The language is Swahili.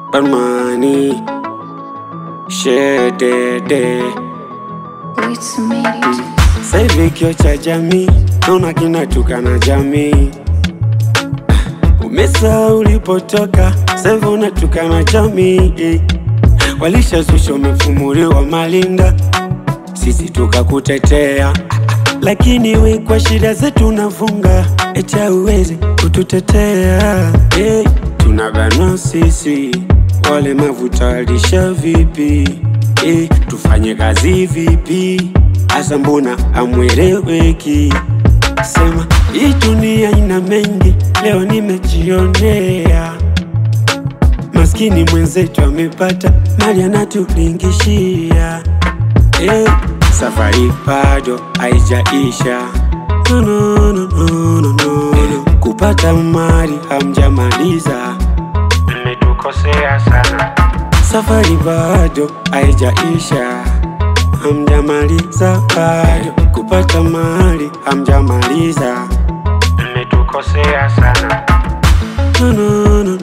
Barmani Shedede It's made it. Sasa hivi kio cha jamii naona kinatukana jamii. Umesahau ulipotoka, sasa hivi unatukana jamii. Walishazusha umefumuliwa malinda, sisi tukakutetea, lakini we kwa shida zetu unafunga, eti hauwezi kututetea. Hey, tunabanwa sisi walemavu, tawalisha vipi? Hey, tufanye kazi vipi? Asa mbona amweleweki? Sema hii dunia ina mengi, leo nimejionea. Maskini mwenzetu amepata mali anatulingishia. Eh, safari bado haijaisha. No, no, no, no, no, no. Kupata mali hamjamaliza, mmetukosea sana. Safari bado haijaisha, hamjamaliza bado. Kupata mali hamjamaliza, mmetukosea sana. No, no, no,